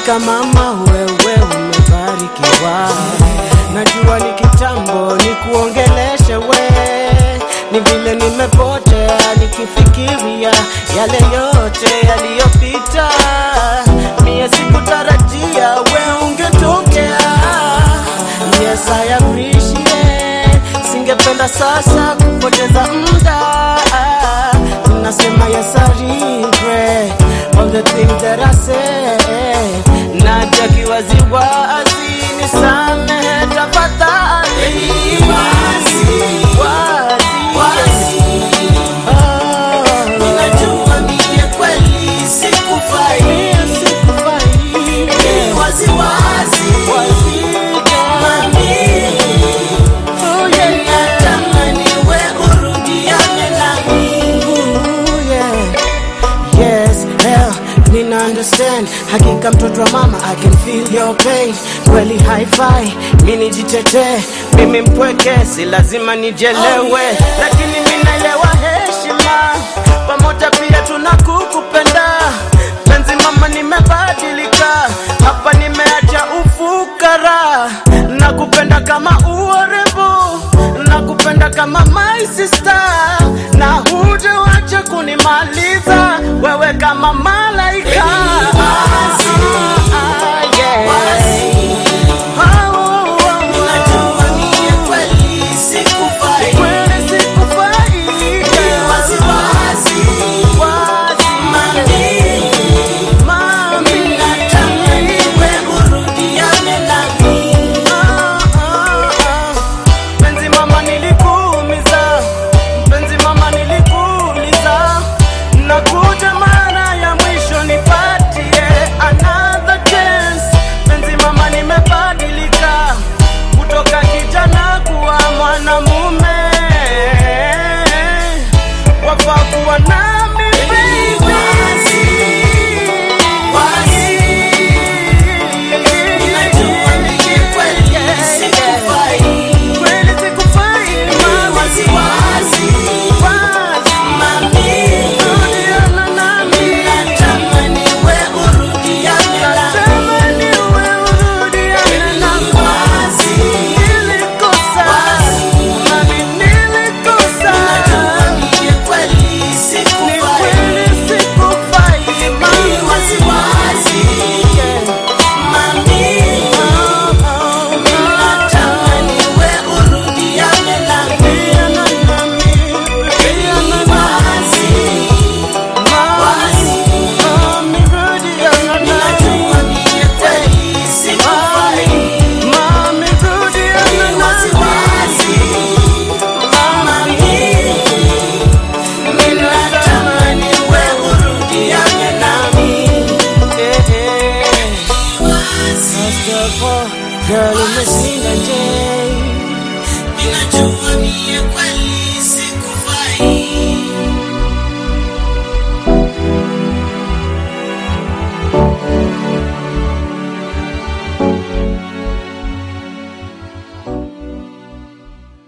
Hakika mama, wewe umebarikiwa. Najua ni kitambo ni kuongeleshe we, ni vile nimepotea nikifikiria yale yote yaliyopita. Mie sikutarajia we ungetokea. Yes, I appreciate. Singependa sasa kupoteza muda. Nasema yes, I regret all the things that I said. Naja kiwaziwazi, nisamehe tafadhali. Wazi, wazi. Oh, Ninajua mie kweli sikufai, mie sikufai. wazi wazi, mami, Oh, yeah, yeah. natamani we urudiane nami. Ooh, yeah. Yes, hell, nina understand hakika mtoto wa mama I can feel your pain kweli hi-fi mi nijitetee mimi mpweke si lazima nijelewe Oh, yeah. lakini minaelewa heshima pamoja pia tunakukupenda